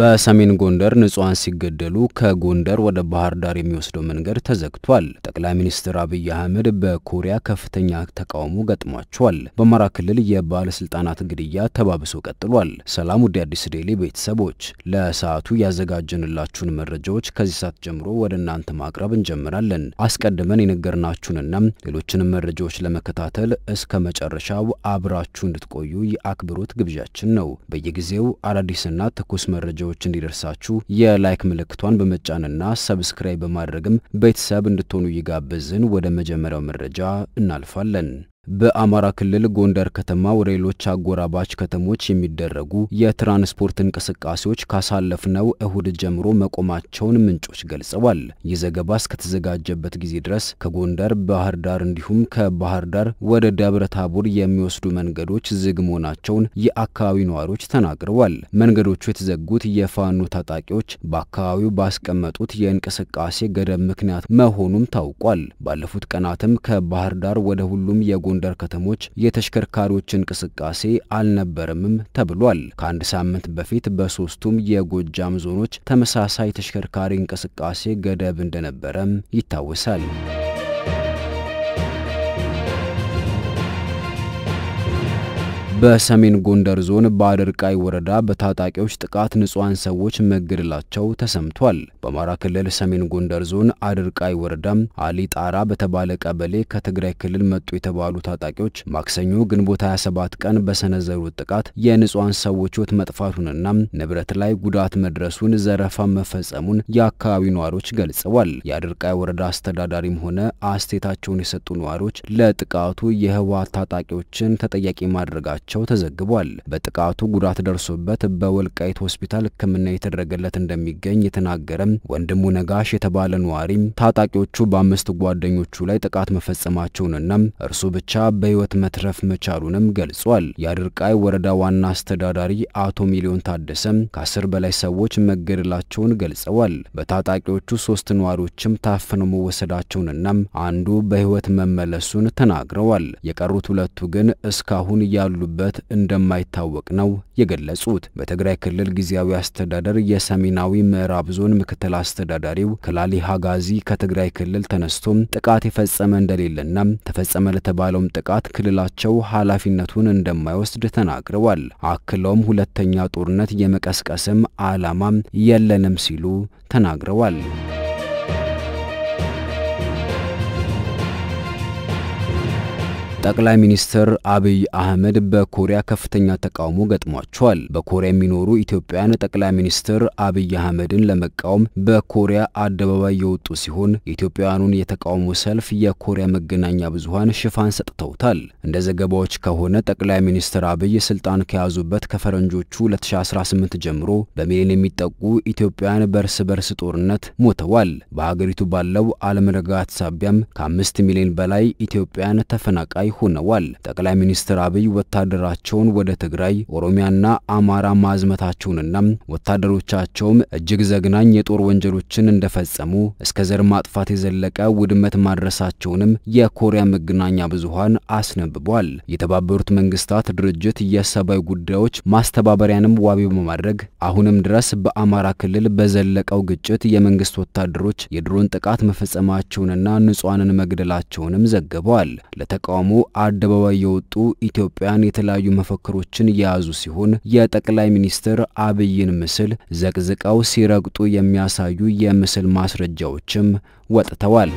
በሰሜን ጎንደር ንጹሐን ሲገደሉ ከጎንደር ወደ ባህር ዳር የሚወስደው መንገድ ተዘግቷል። ጠቅላይ ሚኒስትር አብይ አህመድ በኮሪያ ከፍተኛ ተቃውሞ ገጥሟቸዋል። በአማራ ክልል የባለስልጣናት ግድያ ተባብሶ ቀጥሏል። ሰላም ውድ አዲስ ዴይሊ ቤተሰቦች፣ ለሰዓቱ ያዘጋጀንላችሁን መረጃዎች ከዚህ ሰዓት ጀምሮ ወደ እናንተ ማቅረብ እንጀምራለን። አስቀድመን የነገርናችሁንና ሌሎችንም መረጃዎች ለመከታተል እስከ መጨረሻው አብራችሁ እንድትቆዩ የአክብሮት ግብዣችን ነው። በየጊዜው አዳዲስና ትኩስ መረጃዎች እንዲደርሳችሁ የላይክ ምልክቷን በመጫንና ሰብስክራይብ በማድረግም ቤተሰብ እንድትሆኑ እየጋበዝን ወደ መጀመሪያው መረጃ እናልፋለን። በአማራ ክልል ጎንደር ከተማ ወደ ሌሎች አጎራባች ከተሞች የሚደረጉ የትራንስፖርት እንቅስቃሴዎች ካሳለፍነው እሁድ ጀምሮ መቆማቸውን ምንጮች ገልጸዋል። ይህ ዘገባ እስከተዘጋጀበት ጊዜ ድረስ ከጎንደር ባህር ዳር እንዲሁም ከባህር ዳር ወደ ደብረ ታቦር የሚወስዱ መንገዶች ዝግ መሆናቸውን የአካባቢው ነዋሪዎች ተናግረዋል። መንገዶቹ የተዘጉት የፋኖ ታጣቂዎች በአካባቢው ባስቀመጡት የእንቅስቃሴ ገደብ ምክንያት መሆኑም ታውቋል። ባለፉት ቀናትም ከባህር ዳር ወደ ሁሉም የጎ ጎንደር ከተሞች የተሽከርካሪዎች እንቅስቃሴ አልነበረምም ተብሏል። ከአንድ ሳምንት በፊት በሶስቱም የጎጃም ዞኖች ተመሳሳይ ተሽከርካሪ እንቅስቃሴ ገደብ እንደነበረም ይታወሳል። በሰሜን ጎንደር ዞን በአደርቃይ ወረዳ በታጣቂዎች ጥቃት ንጹሐን ሰዎች መገደላቸው ተሰምቷል። በአማራ ክልል ሰሜን ጎንደር ዞን አደርቃይ ወረዳ አሊ ጣራ በተባለ ቀበሌ ከትግራይ ክልል መጡ የተባሉ ታጣቂዎች ማክሰኞ ግንቦት 27 ቀን በሰነዘሩት ጥቃት የንጹሐን ሰዎች ሕይወት መጥፋቱንና ንብረት ላይ ጉዳት መድረሱን፣ ዘረፋ መፈጸሙን የአካባቢው ነዋሪዎች ገልጸዋል። የአደርቃይ ወረዳ አስተዳዳሪም ሆነ አስተያየታቸውን የሰጡ ነዋሪዎች ለጥቃቱ የህወሓት ታጣቂዎችን ተጠያቂ ማድረጋቸው ቸው ተዘግቧል። በጥቃቱ ጉዳት ደርሶበት በወልቃይት ሆስፒታል ሕክምና የተደረገለት እንደሚገኝ የተናገረም ወንድሙ ነጋሽ የተባለ ነዋሪም ታጣቂዎቹ በአምስት ጓደኞቹ ላይ ጥቃት መፈጸማቸውንና እርሱ ብቻ በሕይወት መትረፍ መቻሉንም ገልጿል። የአድርቃይ ወረዳ ዋና አስተዳዳሪ አቶ ሚሊዮን ታደሰም ከአስር በላይ ሰዎች መገደላቸውን ገልጸዋል። በታጣቂዎቹ ሶስት ነዋሪዎችም ታፍነው መወሰዳቸውንና አንዱ በሕይወት መመለሱን ተናግረዋል። የቀሩት ሁለቱ ግን እስካሁን ያሉ በት እንደማይታወቅ ነው የገለጹት። በትግራይ ክልል ጊዜያዊ አስተዳደር የሰሜናዊ ምዕራብ ዞን ምክትል አስተዳዳሪው ከላሊ ሀጋዚ ከትግራይ ክልል ተነስቶም ጥቃት የፈጸመ እንደሌለና ተፈጸመ ለተባለውም ጥቃት ክልላቸው ኃላፊነቱን እንደማይወስድ ተናግረዋል። አክለውም ሁለተኛ ጦርነት የመቀስቀስም ዓላማም የለንም ሲሉ ተናግረዋል። ጠቅላይ ሚኒስትር አብይ አህመድ በኮሪያ ከፍተኛ ተቃውሞ ገጥሟቸዋል። በኮሪያ የሚኖሩ ኢትዮጵያውያን ጠቅላይ ሚኒስትር አብይ አህመድን ለመቃወም በኮሪያ አደባባይ የወጡ ሲሆን የኢትዮጵያውያኑን የተቃውሞ ሰልፍ የኮሪያ መገናኛ ብዙኃን ሽፋን ሰጥተውታል። እንደ ዘገባዎች ከሆነ ጠቅላይ ሚኒስትር አብይ ስልጣን ከያዙበት ከፈረንጆቹ 2018 ጀምሮ በሚሊዮን የሚጠጉ ኢትዮጵያውያን በእርስ በርስ ጦርነት ሞተዋል። በሀገሪቱ ባለው አለመረጋጋት ሳቢያም ከአምስት ሚሊዮን በላይ ኢትዮጵያውያን ተፈናቃይ ሆነዋል። ጠቅላይ ሚኒስትር አብይ ወታደራቸውን ወደ ትግራይ፣ ኦሮሚያና አማራ ማዝመታቸውንና ወታደሮቻቸውም እጅግ ዘግናኝ የጦር ወንጀሎችን እንደፈጸሙ እስከ ዘር ማጥፋት የዘለቀ ውድመት ማድረሳቸውንም የኮሪያ መገናኛ ብዙኃን አስነብቧል። የተባበሩት መንግስታት ድርጅት የሰብአዊ ጉዳዮች ማስተባበሪያንም ዋቢ በማድረግ አሁንም ድረስ በአማራ ክልል በዘለቀው ግጭት የመንግስት ወታደሮች የድሮን ጥቃት መፈጸማቸውንና ንጹሐንን መግደላቸውንም ዘግበዋል። ለተቃውሞ አደባባይ የወጡ ኢትዮጵያን የተለያዩ መፈክሮችን የያዙ ሲሆን የጠቅላይ ሚኒስትር አብይን ምስል ዘቅዝቀው ሲረግጡ የሚያሳዩ የምስል ማስረጃዎችም ወጥተዋል።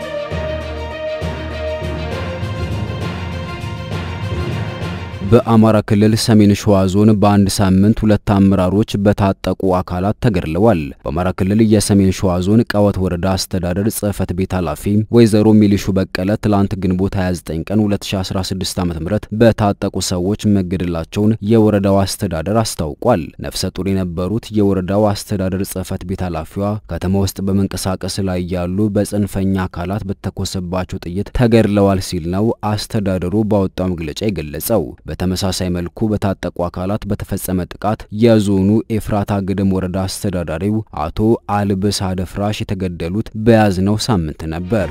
በአማራ ክልል ሰሜን ሸዋ ዞን በአንድ ሳምንት ሁለት አመራሮች በታጠቁ አካላት ተገድለዋል። በአማራ ክልል የሰሜን ሸዋ ዞን ቀወት ወረዳ አስተዳደር ጽሕፈት ቤት ኃላፊ ወይዘሮ ሚሊሹ በቀለ ትላንት ግንቦት 29 ቀን 2016 ዓ.ም በታጠቁ ሰዎች መገደላቸውን የወረዳው አስተዳደር አስታውቋል። ነፍሰ ጡር የነበሩት የወረዳው አስተዳደር ጽሕፈት ቤት ኃላፊዋ ከተማ ውስጥ በመንቀሳቀስ ላይ ያሉ በጽንፈኛ አካላት በተኮሰባቸው ጥይት ተገድለዋል ሲል ነው አስተዳደሩ ባወጣው መግለጫ የገለጸው። በተመሳሳይ መልኩ በታጠቁ አካላት በተፈጸመ ጥቃት የዞኑ ኤፍራታ ግድም ወረዳ አስተዳዳሪው አቶ አልብስ አደፍራሽ የተገደሉት በያዝነው ሳምንት ነበር።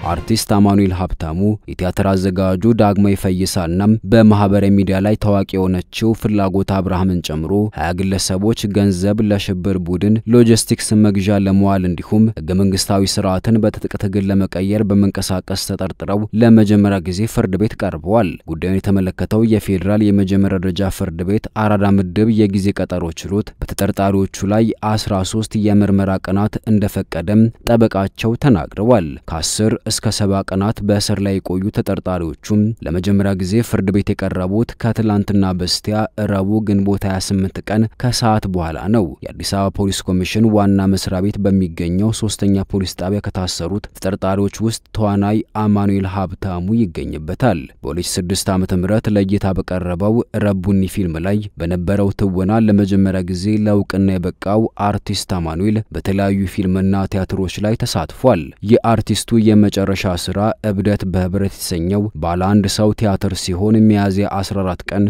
አርቲስት አማኑኤል ሀብታሙ፣ የቲያትር አዘጋጁ ዳግማዊ ፈይሳና በማህበራዊ ሚዲያ ላይ ታዋቂ የሆነችው ፍላጎት አብርሃምን ጨምሮ ሀያ ግለሰቦች ገንዘብ ለሽብር ቡድን ሎጂስቲክስ መግዣ ለመዋል እንዲሁም ህገ መንግስታዊ ስርዓትን በትጥቅ ትግል ለመቀየር በመንቀሳቀስ ተጠርጥረው ለመጀመሪያ ጊዜ ፍርድ ቤት ቀርበዋል። ጉዳዩን የተመለከተው የፌዴራል የመጀመሪያ ደረጃ ፍርድ ቤት አራዳ ምድብ የጊዜ ቀጠሮ ችሎት በተጠርጣሪዎቹ ላይ 13 የምርመራ ቀናት እንደፈቀደም ጠበቃቸው ተናግረዋል። ከ10 እስከ 70 ቀናት በእስር ላይ የቆዩ ተጠርጣሪዎቹም ለመጀመሪያ ጊዜ ፍርድ ቤት የቀረቡት ከትላንትና በስቲያ ረቡዕ ግንቦት 28 ቀን ከሰዓት በኋላ ነው። የአዲስ አበባ ፖሊስ ኮሚሽን ዋና መስሪያ ቤት በሚገኘው ሶስተኛ ፖሊስ ጣቢያ ከታሰሩት ተጠርጣሪዎች ውስጥ ተዋናይ አማኑኤል ሀብታሙ ይገኝበታል። በ2006 ዓ.ም ለእይታ በቀረበው ረቡኒ ፊልም ላይ በነበረው ትወና ለመጀመሪያ ጊዜ ለእውቅና የበቃው አርቲስት አማኑኤል በተለያዩ ፊልምና ቲያትሮች ላይ ተሳትፏል። የአርቲስቱ የመጨረሻ ስራ እብደት በህብረት የተሰኘው ባለ አንድ ሰው ቲያትር ሲሆን ሚያዝያ 14 ቀን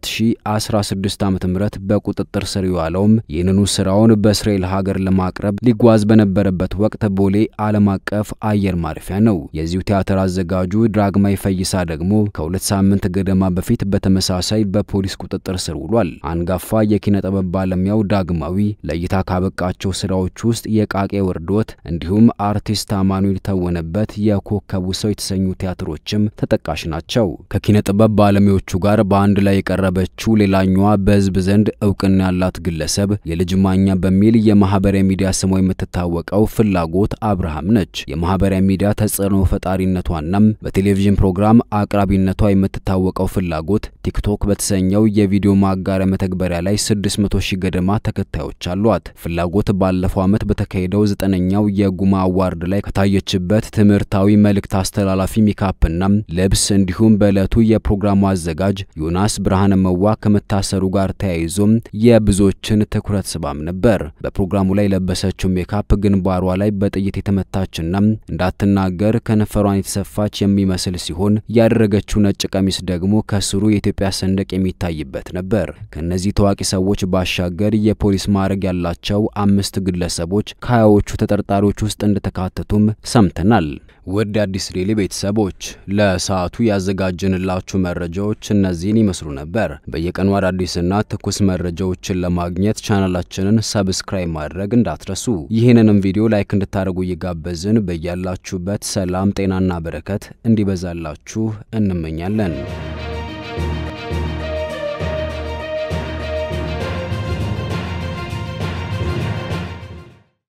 2016 ዓ.ም በቁጥጥር ስር የዋለውም ይህንኑ ስራውን በእስራኤል ሀገር ለማቅረብ ሊጓዝ በነበረበት ወቅት ቦሌ ዓለም አቀፍ አየር ማረፊያ ነው። የዚሁ ቲያትር አዘጋጁ ዳግማዊ ፈይሳ ደግሞ ከሁለት ሳምንት ገደማ በፊት በተመሳሳይ በፖሊስ ቁጥጥር ስር ውሏል። አንጋፋ የኪነ ጥበብ ባለሙያው ዳግማዊ ለእይታ ካበቃቸው ስራዎች ውስጥ የቃቄ ውርዶት እንዲሁም አርቲስት አማኑኤል ተወነበት የኮከቡ ሰው የተሰኙ ቲያትሮችም ተጠቃሽ ናቸው። ከኪነ ጥበብ ባለሙያዎቹ ጋር በአንድ ላይ የቀረበችው ሌላኛዋ በህዝብ ዘንድ እውቅና ያላት ግለሰብ የልጅ ማኛ በሚል የማህበራዊ ሚዲያ ስሟ የምትታወቀው ፍላጎት አብርሃም ነች። የማህበራዊ ሚዲያ ተጽዕኖ ፈጣሪነቷናም በቴሌቪዥን ፕሮግራም አቅራቢነቷ የምትታወቀው ፍላጎት ቲክቶክ በተሰኘው የቪዲዮ ማጋሪያ መተግበሪያ ላይ 600 ሺህ ገደማ ተከታዮች አሏት። ፍላጎት ባለፈው ዓመት በተካሄደው ዘጠነኛው የጉማ አዋርድ ላይ ከታየችበት ትምህርታዊ መልእክት አስተላላፊ ሜካፕና ልብስ እንዲሁም በዕለቱ የፕሮግራሙ አዘጋጅ ዮናስ ብርሃነ መዋ ከመታሰሩ ጋር ተያይዞም የብዙዎችን ትኩረት ስባም ነበር። በፕሮግራሙ ላይ የለበሰችው ሜካፕ ግንባሯ ላይ በጥይት የተመታችና እንዳትናገር ከንፈሯን የተሰፋች የሚመስል ሲሆን ያደረገችው ነጭ ቀሚስ ደግሞ ከስሩ የኢትዮጵያ ሰንደቅ የሚታይበት ነበር። ከእነዚህ ታዋቂ ሰዎች ባሻገር የፖሊስ ማዕረግ ያላቸው አምስት ግለሰቦች ከሀያዎቹ ተጠርጣሪዎች ውስጥ እንደተካተቱም ሰምተናል። ውድ አዲስ ዴይሊ ቤተሰቦች ለሰዓቱ ያዘጋጀንላችሁ መረጃዎች እነዚህን ይመስሉ ነበር። በየቀኑ አዳዲስና ትኩስ መረጃዎችን ለማግኘት ቻናላችንን ሰብስክራይብ ማድረግ እንዳትረሱ። ይህንንም ቪዲዮ ላይክ እንድታደርጉ እየጋበዝን በያላችሁበት ሰላም፣ ጤናና በረከት እንዲበዛላችሁ እንመኛለን።